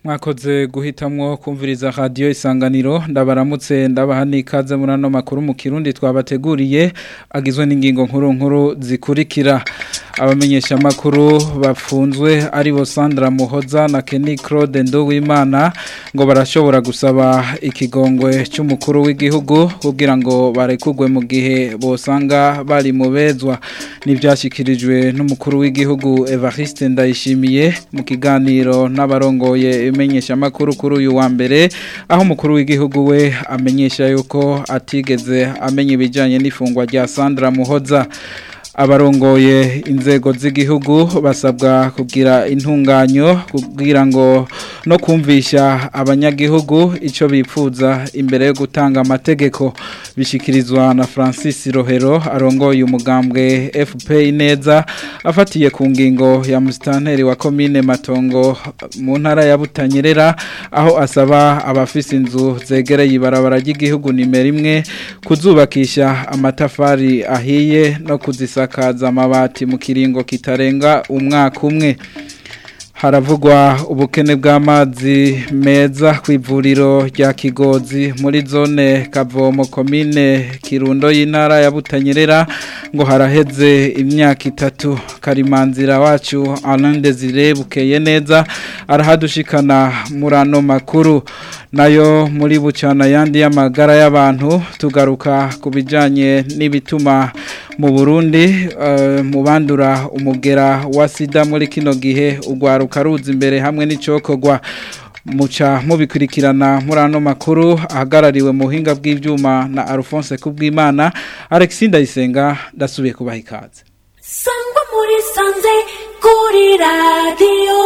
mwakoze guhitamwo kumviriza radio isanganiro ndabaramutse ndabaha nikaze muri ano makuru mu kirundi twabateguriye agizwe n'ingingo nkuru nkuru zikurikira abamenyesha makuru bafunzwe ari bo Sandra Muhoza na Kenny Claude Nduwimana ngo barashobora gusaba ikigongwe cy'umukuru w'igihugu kugira ngo barekugwe mu gihe bosanga bari mu bezwa nivyashikirijwe n'umukuru w'igihugu Evariste Ndayishimiye mu kiganiro n'abarongoye imenyesha makuru kuri uyu wa mbere aho umukuru w'igihugu we amenyesha yuko atigeze amenya ibijyanye n'ifungwa rya Sandra Muhoza abarongoye inzego z'igihugu basabwa kugira intunganyo kugira ngo no kumvisha abanyagihugu icyo bifuza imbere yo gutanga amategeko bishyikirizwa na francis rohero arongoye umugambwe fp neza afatiye ku ngingo ya musitanteri wa komine matongo mu ntara ya butanyerera aho asaba abafise inzu zegereye ibarabara ry'igihugu nimero imwe kuzubakisha amatafari ahiye no kuzisaka kaza amabati mu kiringo kitarenga umwaka umwe haravugwa ubukene bw'amazi meza ku ivuriro rya kigozi muri zone kavomo komine kirundo y'intara ya butanyerera ngo haraheze imyaka itatu karimanzira wacu arande zirebukeye neza arahadushikana muri ano makuru nayo muri bucana yandi y'amagara y'abantu tugaruka ku bijyanye n'ibituma mu burundi mu bandura umugera wa sida muri kino gihe urwaruka ruza imbere hamwe n'icokorwa muca mubikurikirana muri ano makuru ahagarariwe mu buhinga bw'ibyuma na Alphonse kubwimana Alexis Ndayisenga ndasubiye kubaha ikaze sangwa muri sanze kuri radiyo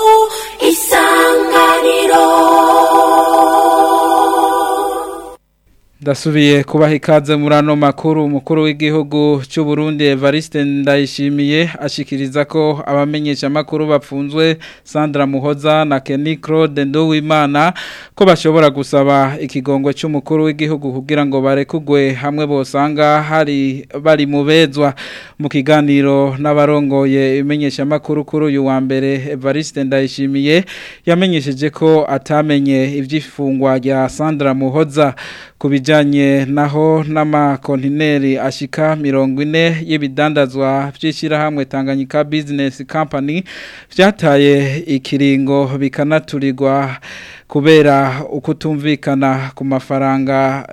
isanganiro Ndasubiye kubaha ikaze muri ano makuru umukuru w'igihugu cy'u Burundi Evariste Ndayishimiye ashikiriza ko abamenyesha makuru bapfunzwe Sandra Muhoza na Kenny Claude Nduwimana ko bashobora gusaba ikigongwe cy'umukuru w'igihugu kugira ngo barekugwe hamwe bosanga hari bari mu bezwa mu kiganiro n'abarongoye imenyesha makuru kuri uyu wa mbere Evariste Ndayishimiye yamenyesheje ko atamenye ivyifungwa rya Sandra Muhoza kubijanye naho n'amakontineri ashika mirongo ine y'ibidandazwa by'ishyirahamwe Tanganyika Business Company vyataye ikiringo bikanaturirwa kubera ukutumvikana ku mafaranga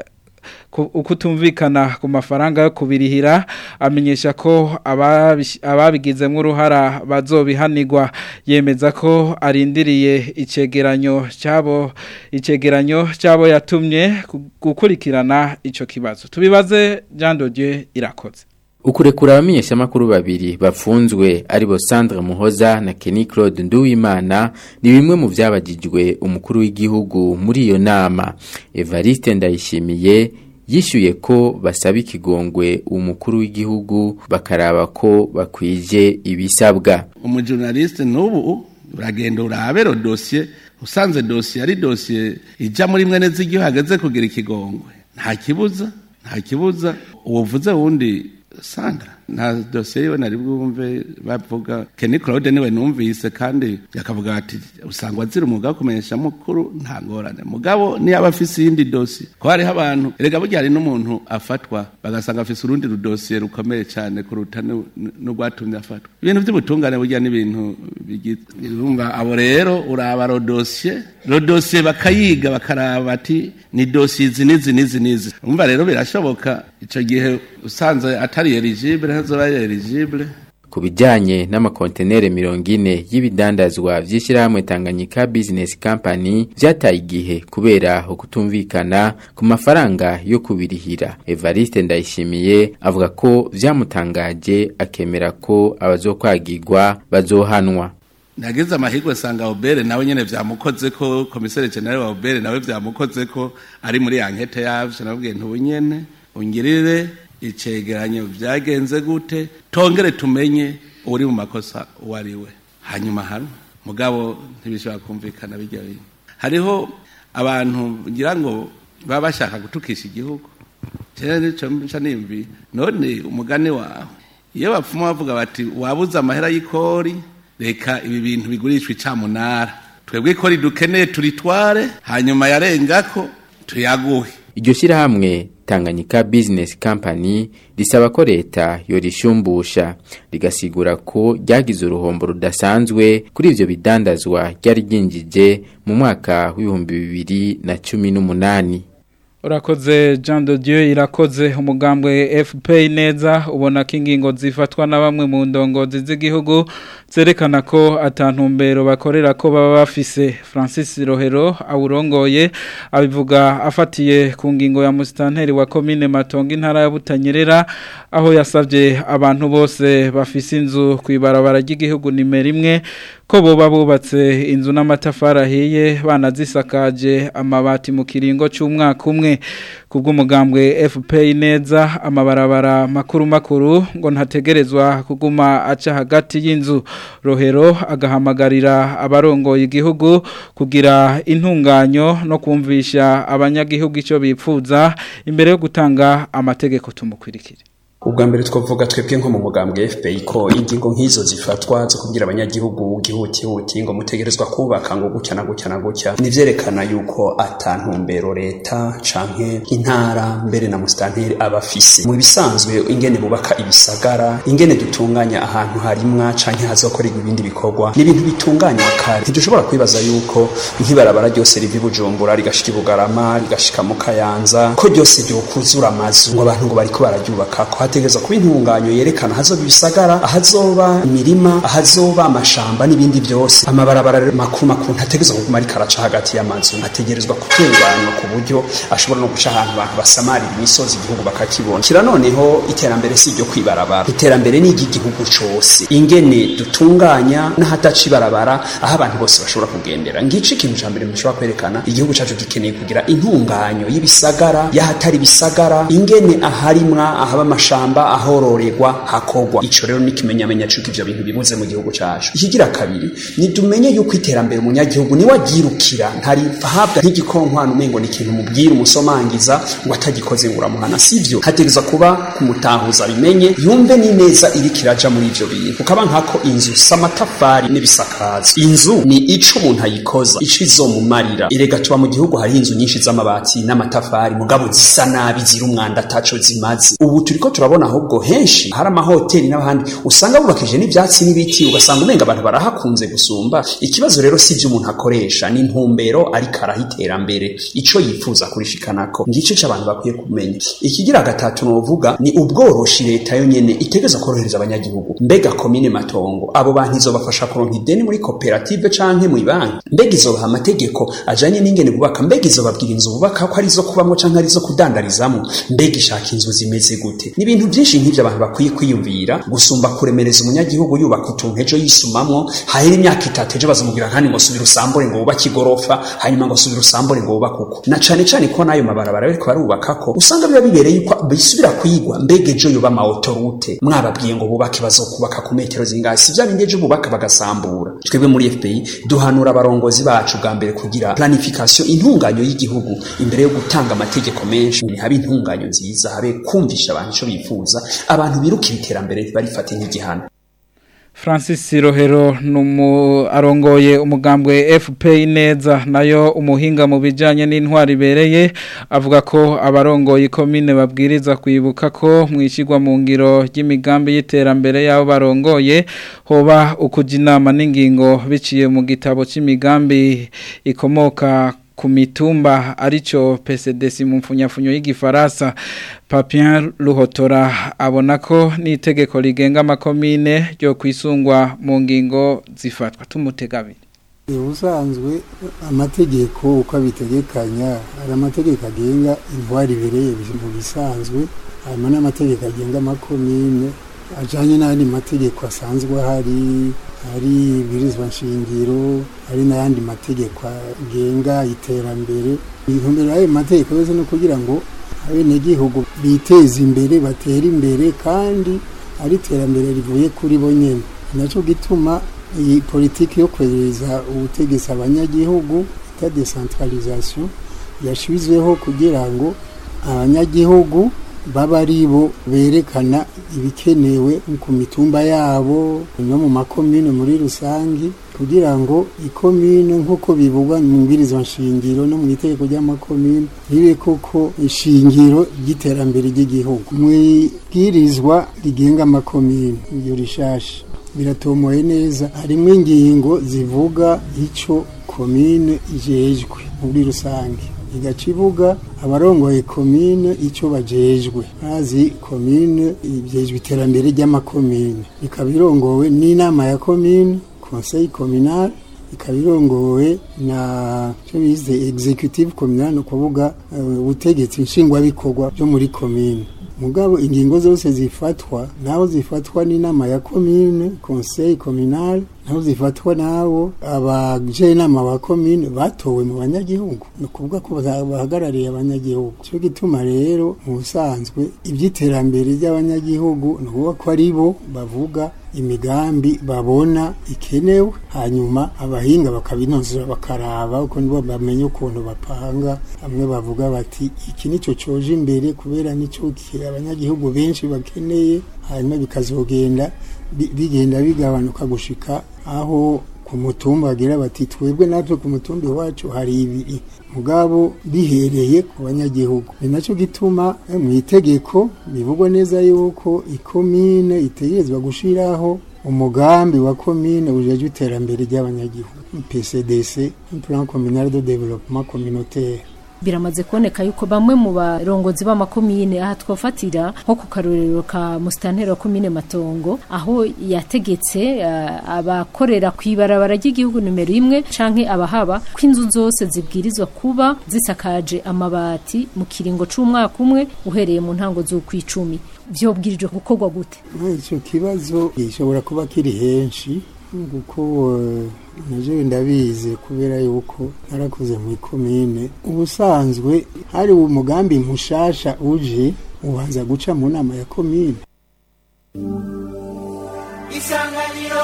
ukutumvikana ku mafaranga yo kubirihira amenyesha ko ababigizemo uruhara bazobihanirwa yemeza ko arindiriye icegeranyo cyabo icegeranyo cyabo yatumye gukurikirana icyo kibazo tubibaze Jean Dodieu irakoze ukurekura abamenyesha makuru babiri bafunzwe aribo Sandra Muhoza na Kenny Claude Nduwimana ni bimwe mu byabagijwe umukuru w'igihugu muri iyo nama Evariste Ndayishimiye yishyuye ko basaba ikigongwe umukuru w'igihugu bakaraba ko bakwije ibisabwa umujurnaliste n'ubu uragenda urabero dosiye usanze dosiye ari dosiye ijya muri mwene z'igihugu hageze kugira ikigongwe nta kibuza nta kibuza uwuvuze wundi Sandra nta dosiye yiwe nari bwumve bavuga Kenny Claude niwe numvise kandi yakavuga ati usangwa zira umwuga wo kumenyesha mukuru nta ngorane mugabo niyo aba afise iyindi dosiye ko hariho abantu erega burya hari n'umuntu afatwa bagasanga afise urundi rudosiye rukomeye cyane kuruta n'urwatumye afatwa ibintu by'ubutungane burya n'ibintu urumva abo rero uraba rodosiye rodosiye bakayiga bakaraba ati ni dosiye izi n'izi n'izi n'izi urumva rero birashoboka icyo gihe usanze atari eligibile ntazoba eligibile ku bijyanye n'amakontenere mirongo ine y'ibidandazwa by'ishyirahamwe Tanganyika Business Company byataye igihe kubera ukutumvikana ku mafaranga yo kubirihira Evariste Ndayishimiye avuga ko byamutangaje akemera ko abazokwagirwa bazohanwa nagize amahirwe sanga Obere nawe nyene vyamukoze ko komisere general wa Obere nawe vyamukoze ko ari muri ankete yavyo nabwiye ntubunyene ungirire icegeranyo byagenze gute tongere tumenye uri mu makosa uwo ari we hanyuma hano mugabo ntibishobora kumvikana bijya bintu hariho abantu ngira ngo baba bashaka gutukisha igihugu cyane nicyo mca nimbi none umugani wawe iyo bapfuma bavuga bati wabuze amahera y'ikori reka ibi bintu bigurishwa icamunara twebwe ko ridukeneye turitware hanyuma yarengako tuyaguhe iryo shyirahamwe Tanganyika Business Company risaba ko leta yorishumbusha rigasigura ko ryagize uruhombo rudasanzwe kuri ivyo bidandazwa ryari ryinjije mu mwaka w'ibihumbi bibiri na cumi n'umunani Urakoze Jean de Dieu irakoze umugambwe FPI neza ubona ko ingingo zifatwa na bamwe mu ndongozi z'igihugu zerekana ko atantumbero bakorera ko baba bafise Francis Rohero awurongoye abivuga afatiye ku ngingo ya mustanteri wa commune Matongo intara ya Butanyerera aho yasavye abantu bose bafise inzu kwibarabara ry'igihugu nimero imwe ko boba bubatse inzu n'amatafari ahiye banazisakaje amabati mu kiringo cy'umwaka umwe kubw'umugambwe FPI neza amabarabara makuru makuru ngo ntategerezwa kuguma aca hagati y'inzu rohero agahamagarira abarongoye igihugu kugira intunganyo no kumvisha abanyagihugu icyo bipfuza imbere yo gutanga amategeko tumukwirikire ubwa mbere twavuga twebwe nko mu mugambwe FPI ko ingingo nk'izo zifatwa zo kubwira abanyagihugu gihutihuti ngo mutegerezwa kubaka ngo gutya na gutya na gutya nivyerekana yuko atantumbero leta canke intara mbere na mustanteri abafise mu bisanzwe ingene bubaka ibisagara ingene dutunganya ahantu harimwa canke hazokorerwa ibindi bikorwa ni ibintu bitunganywa kare ntidushobora kwibaza yuko nk'ibarabara ryose riva i Bujumbura rigashika i Bugarama rigashika mu Kayanza ko ryose ryokuzura amazu ngo abantu ngo bariko bararyubaka ko hategerezwa kuba intunganyo yerekana ahazoba ibisagara ahazoba imirima ahazoba amashamba n'ibindi byose amabarabara makuru makuru ntategerezwa kuguma ariko araca hagati y'amazu ategerezwa gutunganywa ku buryo ashobora no guca ahantu abantu basamarira imisozi igihugu bakakibona kira noneho iterambere si iryo kwibarabara iterambere ni iry'igihugu cose ingene dutunganya n'ahataca ibarabara aho abantu bose bashobora kugendera ngico ikintu ca mbere mushobora kwerekana igihugu cacu gikeneye kugira intunganyo y'ibisagara y'ahatari ibisagara ingene aharimwa ahaba amashamba ahororerwa hakogwa ico rero ni kimenyamenya cuko ivyo bintu bibuze mu gihugu cacu ikigira kabiri nidumenye yuko iterambere umunyagihugu niwe agirukira ntari habwa nk'igikonkwana umengo ni ikintu mubwira umusomangiza ngo atagikoze ngo uramuhana sivyo hategerezwa kuba kumutahuza bimenye yumve n'ineza iriko iraja muri ivyo bintu ukaba nkako inzu samatafari n'ibisakazo inzu ni ico umuntu ayikoza ico izomumarira erega tuba mu gihugu hari inzu nyinshi z'amabati n'amatafari mugabo zisa nabi zira umwanda ataco zimaze ubu turiko turabona ahubwo henshi hari amahoteli n'abandi usanga bubakije n'ivyatsi n'ibiti ugasanga umenga abantu barahakunze gusumba ikibazo rero si ivyo umuntu akoresha ni intumbero ariko araha iterambere ico yifuza kurishikanako ngico c'abantu bakwiye kumenya ikigira gatatu novuga ni ubworoshi leta yo nyene itegeza korohereza abanyagihugu mbega komine matongo abo bantu izobafasha kuronka ideni muri koperative canke mu banki mbega izobaha amategeko ajanye n'ingene bubaka mbega izobabwira inzu bubaka ko arizo kubamwo canke arizo kudandarizamwo mbega ishaka inzu zimeze gute ni ibintu byinshi nk'ivyo abantu bakwiye kwiyumvira gusumba kuremereza umunyagihugu yubaka utuntu ejo yisumamwo hahera imyaka itatu ejo bazamubwira kandi ngo subira usambure ngo wubake igorofa hanyuma ngo subira usambure ngo wubake uko na cane cane ko n'ayo mabarabara bariko barubakako usanga biba bibereye yuko bisubira kwigwa mbega ejo yoba amaotorute mwababwiye ngo bubake bazokubaka ku metero zingahe si vya bindi ejo bubaka bagasambura twebwe muri FPI duhanura abarongozi bacu bwa mbere kugira planification intunganyo y'igihugu imbere yo gutanga amategeko menshi habe intunganyo nziza habe kumvisha abantu ico bifuza abantu birukira iterambere barifate nk'igihano Francis Rohero numu arongoye umugambwe FPI neza nayo umuhinga mu bijanye n'intwari bereye avuga ko abarongoye komine babwiriza kwibuka ko mwishigwa mu ngiro y'imigambi y'iterambere yabo barongoye hoba ukuja inama n'ingingo biciye mu gitabo c'imigambi ikomoka ku mitumba arico PCDC mu mfunyafunyo y'igifaransa Papien Ruhotora abona ko n'itegeko rigenga amakomine ryo kwisungwa mu ngingo zifatwa tumutegabire ubusanzwe amategeko uko abitegekanya hari amategeko agenga intwari ibereye mu bisanzwe harimo n'amategeko agenga amakomine ajyanye n'andi mategeko asanzwe ahari hari ibirizwa nshingiro hari n'ayandi mategeko agenga iterambere intumbero y'ayo mategeko yose ni ukugira ngo abenegihugu biteze imbere batere imbere kandi ari iterambere rivuye kuri bo nyine nacyo gituma iyi politiki yo kwegereza ubutegetsi abanyagihugu bita desantaralizasiyo yashyizweho kugira ngo abanyagihugu baba ari bo berekana ibikenewe ku mitumba yabo no mu makomine muri rusange kugira ngo ikomine nk'uko bivugwa mu mbwirizwa nshingiro no mu itegeko ry'amakomine ribe koko ishingiro ry'iterambere ry'igihugu mu ibwirizwa rigenga amakomine iyo rishasha biratomoye neza harimo ingingo zivuga icyo komine ijejwe muri rusange igaca ivuga abarongoye komine icyo bajejwe bazi komine ibyejwe iterambere ry'amakomine ikaba irongowe n'inama ya komine conseil communal ikaba irongowe na cyo bize executive communal ni ukuvuga ubutegetsi nshingwabikorwa byo muri komine mugabo ingingo zose zifatwa naho zifatwa n'inama ya komine conseil communal naho zifatwa nabo abajenama ba komine batowe mu banyagihugu ni ukuvuga ko bahagarariye abanyagihugu cyo gituma rero mu busanzwe iby'iterambere ry'abanyagihugu ni ukuvuga ko ari bo bavuga imigambi babona ikenewe hanyuma abahinga bakabinozera bakaraba uko nibo bamenye ukuntu bapanga bamwe bavuga bati iki nicyo coje imbere kubera nicyo abanyagihugu benshi bakeneye hanyuma bikazogenda bigenda bigabanuka gushika aho ku mutumba bagira bati twebwe natwe ku mutumba iwacu hari ibiri mugabo bihereye ku banyagihugu ni nacyo gituma mu itegeko bivugwa neza yuko ikomine itegerezwa gushiraho umugambi wa komine ujeje iterambere ry'abanyagihugu PCDC plan communal de développement communautaire biramaze kuboneka yuko bamwe mu barongozi b'amakomine aha twafatira nko ku karorero ka musitanteri wa komine matongo aho yategetse uh, abakorera ku ibarabara ry'igihugu nimero imwe canke abahaba ko inzu zose zibwirizwa kuba zisakaje amabati mu kiringo c'umwaka umwe uhereye mu ntango z'ukwicumi vyobwirijwe gukorwa gute icyo kibazo gishobora kuba kiri henshi kuko naje ndabizi kubera yuko narakuze mu ikomine ubusanzwe hari umugambi mushasha uje ubanza guca mu nama ya komine isanganiro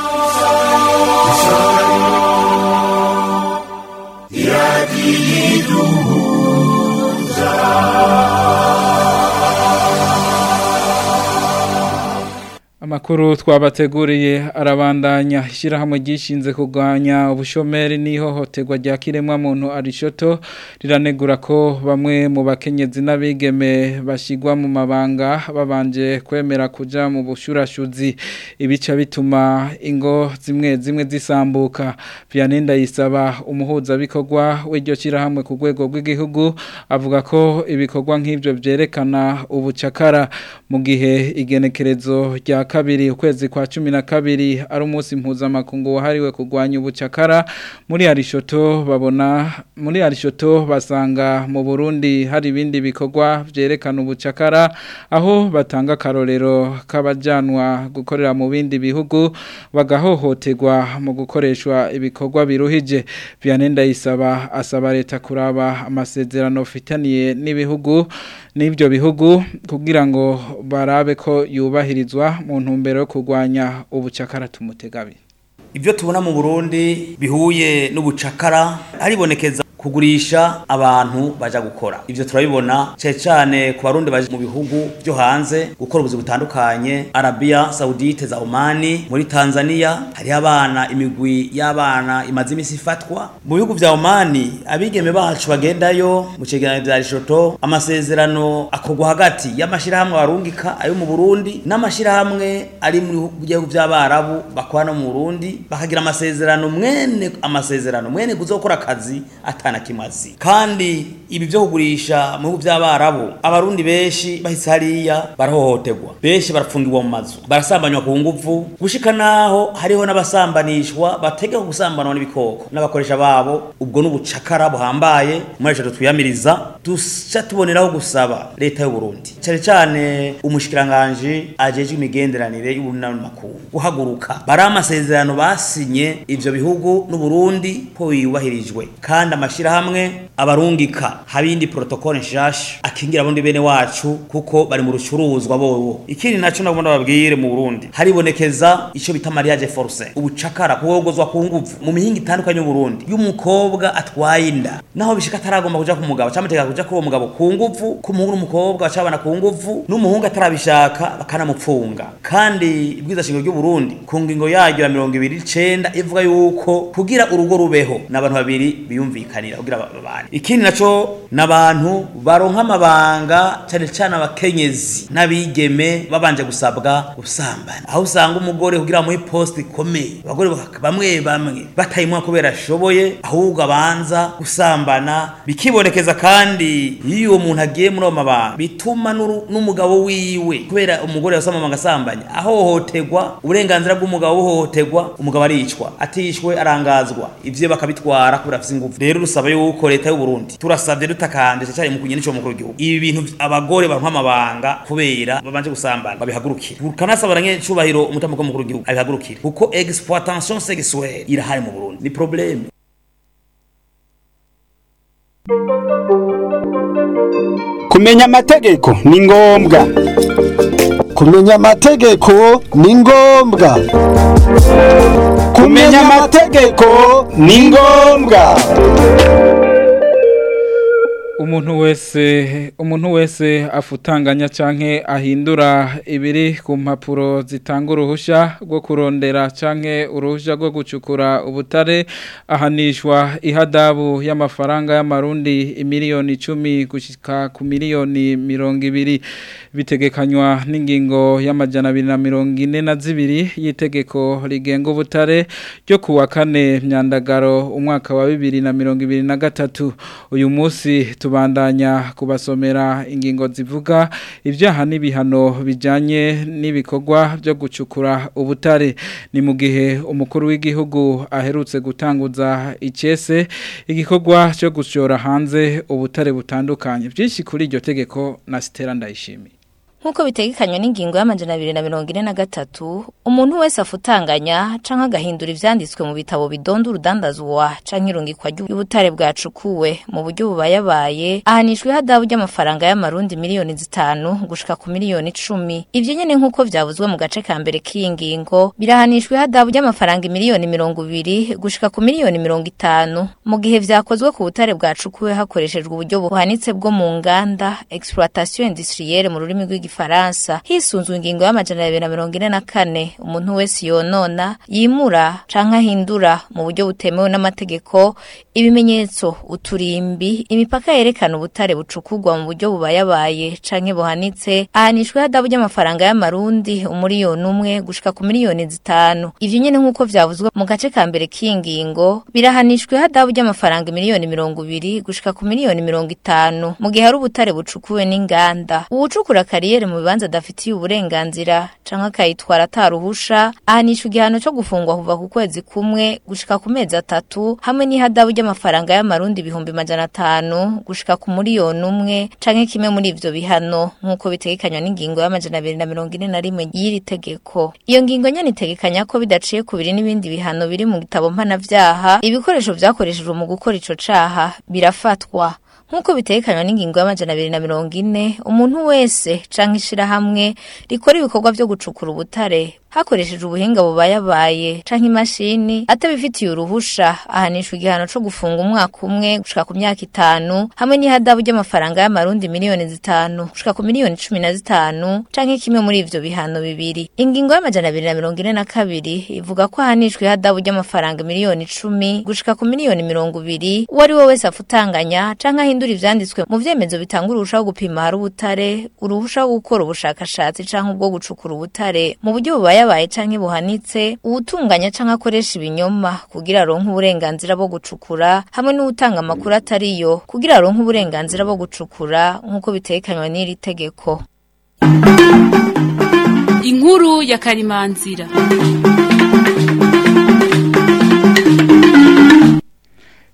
Amakuru twabateguriye arabandanya ishyirahamwe ryishinze kurwanya ubushomeri n'ihohoterwa rya kiremwa muntu arishoto riranegura ko bamwe mu bakenyezi n'abigeme bashyirwa mu mabanga babanje kwemera kuja mu bushurashuzi ibica bituma ingo zimwe zimwe zisambuka Vianney yisaba umuhuzabikorwa w'iryo shyirahamwe ku rwego rw'igihugu avuga ko ibikorwa nk'ibyo byerekana ubucakara mu gihe igenekerezo rya kabiri ukwezi kwa cumi na kabiri ari umunsi mpuzamakungu wahariwe kurwanya ubucakara muri arishoto babona muri arishoto basanga mu Burundi hari ibindi bikorwa byerekana ubucakara aho batanga akarorero k'abajanwa gukorera mu bindi bihugu bagahohoterwa mu gukoreshwa ibikorwa biruhije Vianney Ndayisaba asaba leta kuraba amasezerano ufitaniye n'ibihugu n'ibyo bihugu kugira ngo barabe ko yubahirizwa mu ntumbero yo kurwanya ubucakara tumutegabi ibyo tubona mu burundi bihuye n'ubucakara haribonekeza kugurisha abantu baja gukora ivyo turabibona cyane cyane ku barundi baje mu bihugu byo hanze gukora ubuzi butandukanye Arabia Saudite za Omani muri Tanzania hari abana imigwi y'abana imaze imisi ifatwa mu bihugu vya Omani abigeme bacu bagendayo mu cegeranyo vya Rishoto amasezerano akorwa hagati y'amashirahamwe barungika ayo mu Burundi n'amashirahamwe ari mu bihugu by'abarabu bakora no mu Burundi bakagira amasezerano mwene amasezerano mwene kuzokora akazi atana kimazi kandi ibi byo kugurisha mu bihugu by'abarabu abarundi benshi bahise hariya barahohoterwa benshi barafungirwa mu mazu barasambanywa ku nguvu gushika naho hariho n'abasambanishwa bategeka gusambanwa n'ibikoko n'abakoresha babo ubwo n'ubucakara buhambaye muri ejo twiyamiriza duca tuboneraho gusaba leta y'u Burundi cyane cyane umushikiranganje ajejwe imigenderanire y'ubunani makuru guhaguruka bari amasezerano basinye ivyo bihugu n'u Burundi ko yubahirijwe kandi amashira amashirahamwe abarungika habindi protocole nshasha akingira abundi bene wacu kuko bari mu rucuruzwa bobo ikindi naco nagomba babwire mu Burundi haribonekeza ico bita mariage forcé ubucakara kuwogozwa ku nguvu mu mihinga itandukanye y'u Burundi y'umukobwa atwaye inda naho bishika ataragomba kuja ku mugabo camuteka kuja kuri uwo mugabo ku nguvu ku muhungu n'umukobwa bacabana ku nguvu n'umuhungu atarabishaka bakanamupfunga kandi ibwiza shingiro ry'u Burundi ku ngingo yaryo ya 29 ivuga yuko kugira urugo rubeho n'abantu babiri biyumvikanira kugira babane ikindi naco n'abantu baronka amabanga cyane cyane abakenyezi n'abigeme babanje gusabwa gusambana aho usanga umugore kugira muhe poste ikomeye abagore baka- bamwe bamwe batayimwa kubera ashoboye ahubwo abanza gusambana bikibonekeza kandi iyo uwo muntu agiye muri ayo mabanga bituma n'uru- n'umugabo wiwe kubera umugore yasama agasambanya ahohoterwa uburenganzira bw'umugabo buhohoterwa umugabo aricwa atishwe arangazwa ivyo bakabitwara kubera afise ingufu rero rusaba yuko leta y'u Burundi turasavye dutakanje cyane mu kunye n'ico mukuru w'igihugu ibi bintu abagore baronka amabanga kubera babanje gusambana babihagurukire kanasaba nye cubahiro umutamuko mukuru w'igihugu abihagurukire kuko exploitation sexuelle irahari mu Burundi ni problème kumenya amategeko ni ngombwa kumenya amategeko ni ngombwa kumenya amategeko ni ngombwa umuntu wese umuntu wese afutanganya canke ahindura ibiri ku mpapuro zitanga uruhusha rwo kurondera canke uruhusha rwo gucukura ubutare ahanishwa ihadabu y'amafaranga y'amarundi imiliyoni icumi gushika ku miliyoni mirongo ibiri bitegekanywa n'ingingo y'amajana abiri na mirongo ine na zibiri y'itegeko rigenga ubutare ryo kuwa kane myandagaro umwaka wa bibiri na mirongo ibiri na gatatu uyu munsi tubandanya kubasomera ingingo zivuga ibyaha n'ibihano bijyanye n'ibikorwa byo gucukura ubutare ni mu gihe umukuru w'igihugu aherutse gutanguza icyese igikorwa cyo gushora hanze ubutare butandukanye byinshi kuri iryo tegeko na sitera ndayishimiye nk'uko bitegekanywa n'ingingo y'amajana abiri na mirongo ine na gatatu umuntu wese afutanganya canke agahindura ivyanditswe mu bitabo bidonda urudandazwa canke irungikwa ry'ubutare bwacukuwe mu buryo bubayabaye ahanishwa ihadabu ry'amafaranga y'amarundi miliyoni zitanu gushika ku miliyoni icumi ivyo nyene nk'uko vyavuzwe mu gace ka mbere k'iyi ngingo birahanishwa ihadabu ry'amafaranga miliyoni mirongo ibiri gushika ku miliyoni mirongo itanu mu gihe vyakozwe ku butare bwacukuwe hakoreshejwe uburyo buhanitse bwo mu nganda exploitation industrielle mu rurimi rw'igi Faransa hisunzwe ingingo y'amajana abiri na mirongo ine na kane umuntu wese yonona yimura canke ahindura mu buryo butemewe n'amategeko ibimenyetso uturimbi imipaka yerekana ubutare bucukurwa mu buryo bubayabaye canke buhanitse ahanishwa ihadabu ry'amafaranga y'amarundi umuriyoni umwe gushika ku miliyoni zitanu ivyo nyene nk'uko vyavuzwe mu gace ka mbere k'iyi ngingo birahanishwa ihadabu ry'amafaranga miliyoni mirongo ibiri gushika ku miliyoni mirongo itanu mu gihe hari ubutare bucukuwe n'inganda uwucukura kariyeri mu bibanza adafitiye uburenganzira canke akayitwara ataruhusha ahanishwa igihano co gufungwa kuva ku kwezi kumwe gushika ku mezi atatu hamwe n'ihadabu ry'amafaranga y'amarundi ibihumbi majana atanu gushika ku miliyoni umwe canke kimwe muri ivyo bihano nk'uko bitegekanywa n'ingingo y'amajana abiri na mirongo ine na rimwe y'iri tegeko iyo ngingo nyene itegekanya ko bidaciye kubiri n'ibindi bihano biri mu gitabo mpanavyaha ibikoresho vyakoreshejwe mu gukora ico caha birafatwa nk'uko bitekanywa n'ingingo y'amajana abiri na mirongo ine umuntu wese canke ishirahamwe rikora ibikorwa vyo gucukura ubutare hakoresheje ubuhinga bubayabaye canke imashini atabifitiye uruhusha ahanishwa igihano co gufunga umwaka umwe gushika ku myaka itanu hamwe n'ihadabu ry'amafaranga y'amarundi miliyoni zitanu gushika ku miliyoni cumi na zitanu canke kimwe muri ivyo bihano bibiri ingingo y'amajana abiri na mirongo ine na kabiri ivuga ko ahanishwa ihadabu ry'amafaranga miliyoni icumi gushika ku miliyoni mirongo ibiri uwo ari we wese afutanganya canke ahindura ivyanditswe mu vyemezo bitanga uruhusha wo gupima hari ubutare uruhusha wo gukora ubushakashatsi canke ubwo gucukura ubutare mu buryo bubaye yabaye canke buhanitse uwutunganya canke akoresha ibinyoma kugira aronke uburenganzira bwo gucukura hamwe n'utanga amakuru atariyo kugira aronke uburenganzira bwo gucukura nk'uko bitekanywa n'iri tegeko inkuru ya karimanzira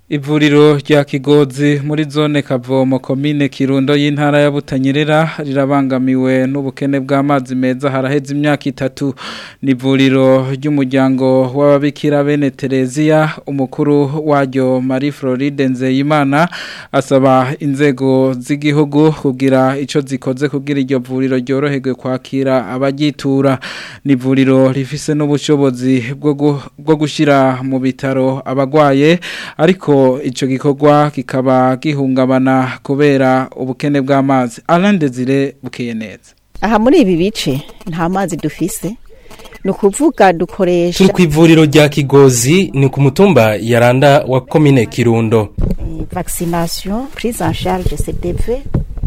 Ivuriro rya Kigozi muri zone Kavomo komine Kirundo y'intara ya Butanyerera rirabangamiwe n'ubukene bw'amazi meza haraheze imyaka itatu ni ivuriro ry'umuryango w'ababikira bene Terezia umukuru waryo Marie Floride Nzeyimana asaba inzego z'igihugu kugira ico zikoze kugira iryo vuriro ryoroherwe kwakira abagitura ni ivuriro rifise n'ubushobozi bwo gushira mu bitaro abagwaye ariko icyo gikorwa kikaba gihungabana kubera ubukene bw'amazi arande zire bukeye neza aha muri ibi bice nta mazi dufise ni ukuvuga dukoresha turi ku ivuriro rya kigozi ni ku mutumba yaranda wa komine kirundo vaccination prise en charge cdv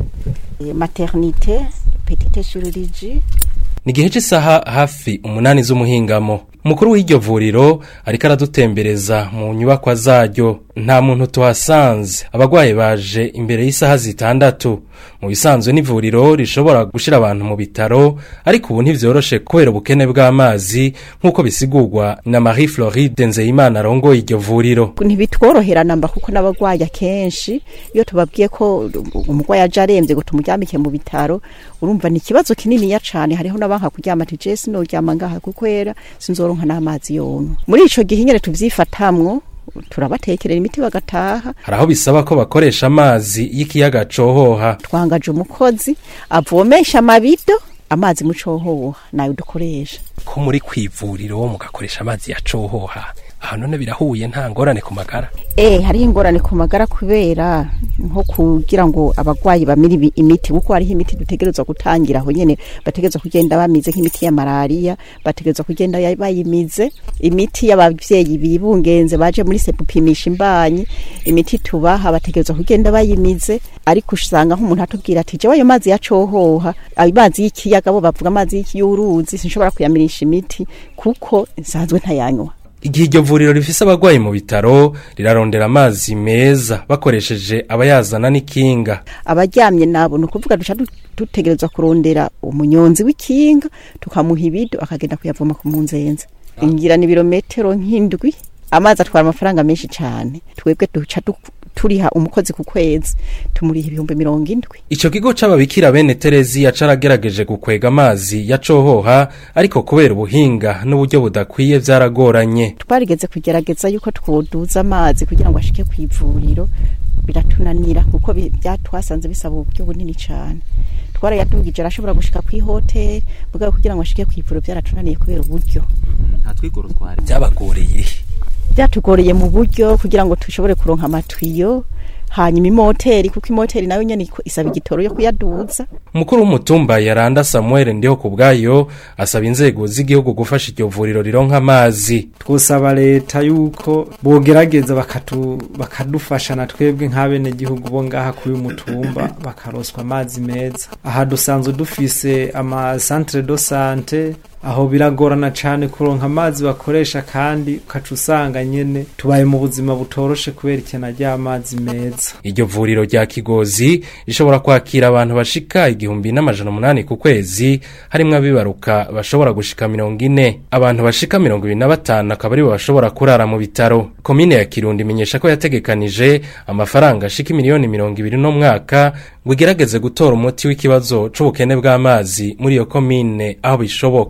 maternité petite chirurgie ni igihe cy'isaha hafi umunani z'umuhingamo umukuru w'iryo vuriro ariko aradutembereza mu nyubakwa zaryo nta muntu tuhasanze abarwayi baje imbere y'isaha zitandatu mu bisanzwe n'ivuriro rishobora gushyira abantu mu bitaro ariko ubu ntibyoroshe kubera ubukene bw'amazi nk'uko bisigurwa na marie floride nzeyimana arongoye iryo vuriro ntibitworohera namba kuko n'abarwayi akenshi iyo tubabwiye ko umurwayi aje arembye ngo tumuryamike mu bitaro urumva ni ikibazo kininiya cyane hariho n'abanka kuryama ati jesi noryama ngaha kukwera sinzoronka n'amazi yonka muri ico gihe nyene tuvyifatamwo turabatekerera imiti bagataha hari aho bisaba ko bakoresha amazi y'ikiyaga cohoha twangaje umukozi avomesha amabido amazi mu cohoha nayo dukoresha ko muri kwivuriro mugakoresha amazi ya cohoha aha none birahuye nta ngorane ku magara eh hariho ingorane ku magara kubera nko kugira ngo abagwayi bamire imiti kuko hariho imiti dutegerezwa gutangira aho nyene bategerezwa kugenda bamize nk'imiti ya malaria bategerezwa kugenda bayimize imiti y'abavyeyi bibungenze baje muri sepupimisha imbanyi imiti tubaha bategerezwa kugenda bayimize ariko usanga nk'umuntu atubwira ati jewe ayo mazi yacohoha amazi y'ikiyaga bo bavuga amazi y'uruzi sinshobora kuyamirisha imiti kuko nsanzwe ntayanywa igihe iryo vuriro rifise abagwayi mu bitaro rirarondera amazi meza bakoresheje abayazana n'ikinga abaryamye nabo ni ukuvuga duca dutegerezwa kurondera umunyonzi w'ikinga tukamuha ibido akagenda kuyavoma ku munzenze ingira ni ibirometero nk'indwi amazi atwara amafaranga menshi cyane twebwe duca turiha umukozi ku kwezi tumuriha ibihumbi mirongo indwi ico kigo c'ababikira bene Terezia caragerageje gukwega amazi ya cohoha ariko kubera ubuhinga n'uburyo budakwiye vyaragoranye twarigeze kugerageza yuko twoduza amazi kugira ngo ashike ku ivuriro biratunanira kuko byatwasanze bisaba uburyo bunini cyane twarayadugije arashobora gushika ku ihoteli mugabo kugira ngo ashike ku ivuriro byaratunaniye kubera uburyo nta twigoro twari byabagoreye byatugoreye mu buryo kugira ngo dushobore kuronka amatwiyo hanyuma imoteri kuko imoteri nayo nyene isaba igitoro yo kuyaduza umukuru w'umutumba yaranda Samuel ndiho kubgayo asaba inzego z'igihugu gufasha iryo vuriro rironka amazi twosaba leta yuko bogerageza bakatu bakadufasha na twebwe nk'abene gihugu bo ngaha kuri umutumba bakaroswa amazi meza aha dusanzwe dufise ama centre de santé aho biragorana cyane kuronka amazi bakoresha kandi ukaca usanga nyene tubaye mu buzima butoroshe kubera ikena ry'amazi meza iryo vuriro rya kigozi rishobora kwakira abantu bashika igihumbi n'amajana umunani ku kwezi harimwo abibaruka bashobora gushika mirongo ine abantu bashika mirongo ibiri na batanu akaba aribo bashobora kurara mu bitaro komine ya kirundo imenyesha ko yategekanije amafaranga ashika miliyoni mirongo ibiri no mwaka ngo igerageze gutora umuti w'ikibazo c'ubukene bw'amazi muri iyo komine aho bishoboka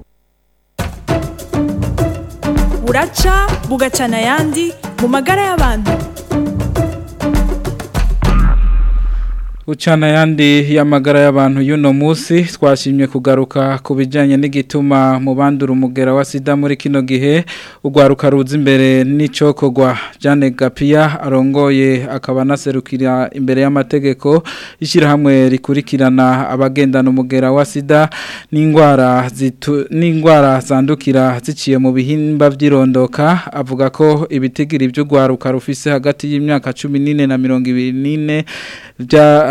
buraca bugacana ayandi mu magara y'abantu Ucana yandi y'amagara y'abantu y'uno munsi twashimye kugaruka ku bijyanye n'igituma mu bandura umugera wa sida muri kino gihe urwaruka ruza imbere n'icokogwa Jane Gapia arongoye akaba anaserukira imbere y'amategeko ishyirahamwe rikurikirana abagendana umugera wa sida n'indwara n'indwara zandukira ziciye mu bihimba by'irondoka avuga ko ibitigiri by'urwaruka rufise hagati y'imyaka cumi n'ine na mirongo ibiri n'ine bya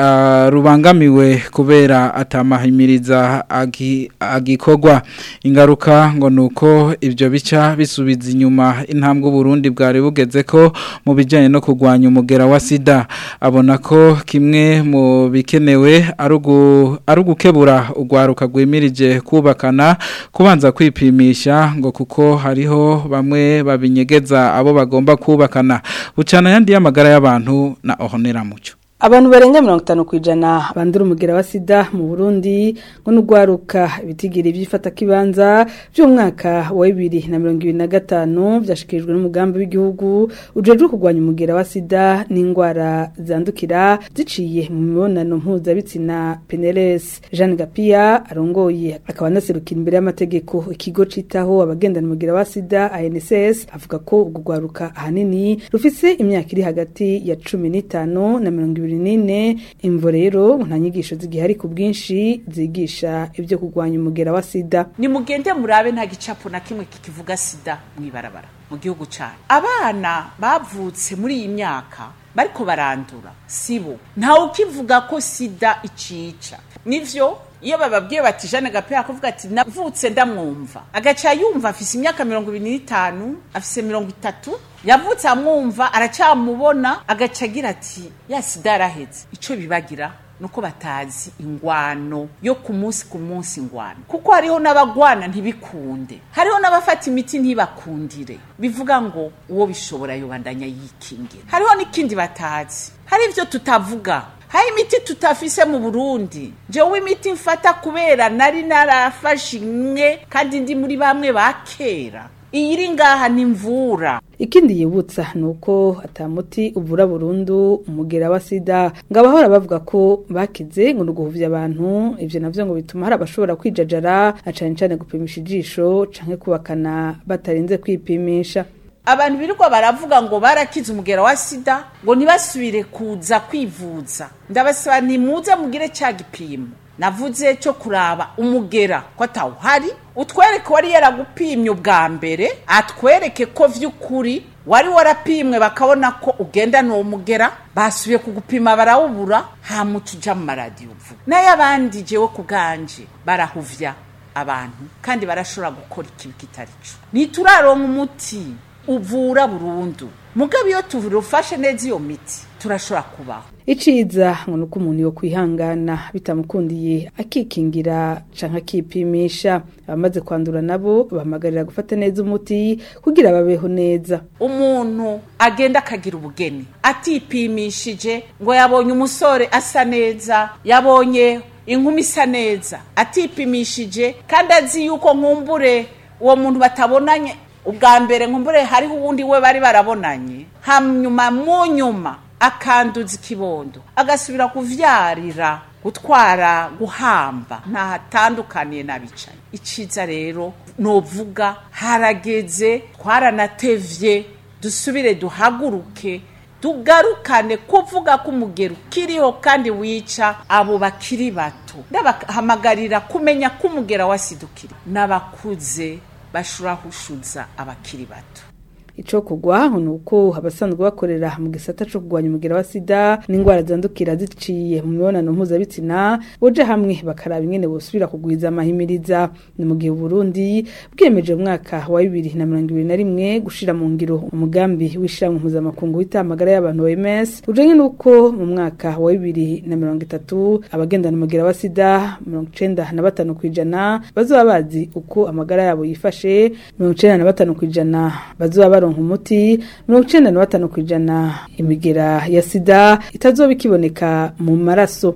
ah, rubangamiwe kubera atamahimiriza agi- agikorwa ingaruka ngo nuko ibyo bica bisubiza inyuma intambwe Burundi bwari bugeze ko mu bijyanye no kurwanya umugera wa sida abona ko kimwe mu bikenewe ari ugu- ari ugukebura urwaruka rwimirije kubakana kubanza kwipimisha ngo kuko hariho bamwe babinyegeza abo bagomba kubakana bucana yandi y'amagara y'abantu na ohonera mucyo Abantu barenga mirongo itanu ku ijana bandura umugera wa sida mu Burundi ngo n'ugwaruka ibitigiri by'ifata kibanza by'umwaka wa bibiri na mirongo ibiri na gatanu byashikirijwe n'umugambi w'igihugu ujejwe kurwanya umugera wa sida n'indwara zandukira ziciye mu mibonano mpuzabitsina PNLS Jeanne Gapia arongoye akaba anaserukira imbere y'amategeko ikigo citaho abagendana umugera wa sida ANSS avuga ko ubwo gwaruka ahanini rufise imyaka iri hagati ya cumi n'itanu na mirongo ibiri n'ine imvo rero nta nyigisho zigihari ku bwinshi zigisha ibyo kurwanya umugera wa sida nimugende murabe nta gicapo na kimwe kikivuga sida mw'ibarabara mu gihugu cyacu abana bavutse muri iyi myaka bariko barandura sibo ntawe ukivuga ko sida icica nivyo iyo bababwiye bati jane gapera kuvuga ati navutse ndamwumva agaca yumva afise imyaka mirongo ibiri n'itanu afise mirongo itatu yavutse amwumva aracyamubona agaca agira ati ya sida yaraheze ico bibagira nuko batazi ingwano yo ku munsi ku munsi ingwano kuko hariho n'abagwana ntibikunde hariho n'abafata imiti ntibakundire bivuga ngo uwo bishobora yobandanya yikingira hariho n'ikindi batazi hari ivyo tutavuga hari imiti tutafise mu burundi jewe imiti mfata kubera nari narafashe imwe kandi ndi muri bamwe ba kera iyi iri ngaha ni mvura ikindi yibutsa ni uko atamuti uvura burundu umugera wa sida ngo abahora bavuga ko bakize ngo ni uguhuvya abantu ivyo navyo ngo bituma hari abashobora kwijajara na cane cane gupimisha ijisho canke kubakana batarinze kwipimisha abantu birirwa baravuga ngo barakize umugera wa sida ngo ntibasubire kuza kwivuza ndabasaba nimuze mugire cya gipimo navuze cyo kuraba umugera ko atawuhari utwereke wari yaragupimye ubwa mbere atwereke ko vy'ukuri wari warapimwe bakabona ko ugendana uwo mugera basubiye kugupima barawubura hamuca uja mu maradiyo uvuga n'ay'abandi jewe ku bwanje barahuvya abantu kandi barashobora gukora ikibi kitari co ntituraronka umuti uvura burundu mugabo iyo tufashe neza iyo miti turashobora kubaho iciza ngo nuko umuntu yo kwihangana bitamukundiye akikingira canke akipimisha abamaze kwandura nabo bahamagarira gufata neza umuti kugira babeho neza umuntu agenda akagira ubugeni atipimishije ngo yabonye umusore asa neza yabonye inkumi isa neza atipimishije kandi azi yuko nkumbure uwo muntu batabonanye ubwa mbere nkumbure hariho uwundi we bari barabonanye hanyuma mu nyuma akanduza ikibondo agasubira kuvyarira gutwara guhamba ntahatandukaniye n'abicaye iciza rero novuga harageze twaranatevye dusubire duhaguruke tugarukane kuvuga ko umugero ukiriho kandi wica abo bakiri bato ndabahamagarira kumenya ko umugera wasidukiri n'abakuze bashobora gushuza abakiri bato ico kugwa ni uko abasanzwe bakorera mu gisata co kugwanya umugera wa sida n'indwara zandukira ziciye mu mibonano mpuzabitsina boje hamwe bakaraba ingene bosubira kugwiza amahimiriza ni mu gihe Burundi bwiyemeje mu mwaka wa bibiri na mirongo ibiri na rimwe gushira mu ngiro umugambi w'ishiramwe mpuzamakungu wita amagara y'abantu OMS ujanye n'uko mu mwaka wa bibiri na mirongo itatu abagendana umugera wa sida mirongo icenda na batanu kw'ijana bazoba bazi uko amagara yabo yifashe mirongo icenda na batanu kw'ijana bazoba baronka umuti mirongo icenda na batanu kw'ijana imigera ya sida itazoba ikiboneka mu maraso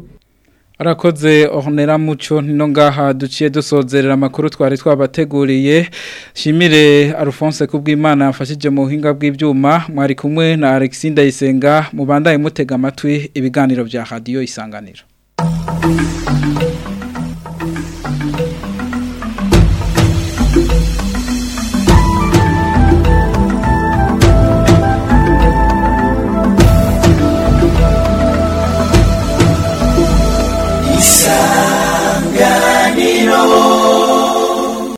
Arakoze ohonera muco nino ngaha duciye dusozerera amakuru twari twabateguriye shimire Alphonse kubw'Imana yafashije mu buhinga bw'ivyuma mwari kumwe na Alexis Ndayisenga mubandaye mutega amatwi ibiganiro vya radio isanganiro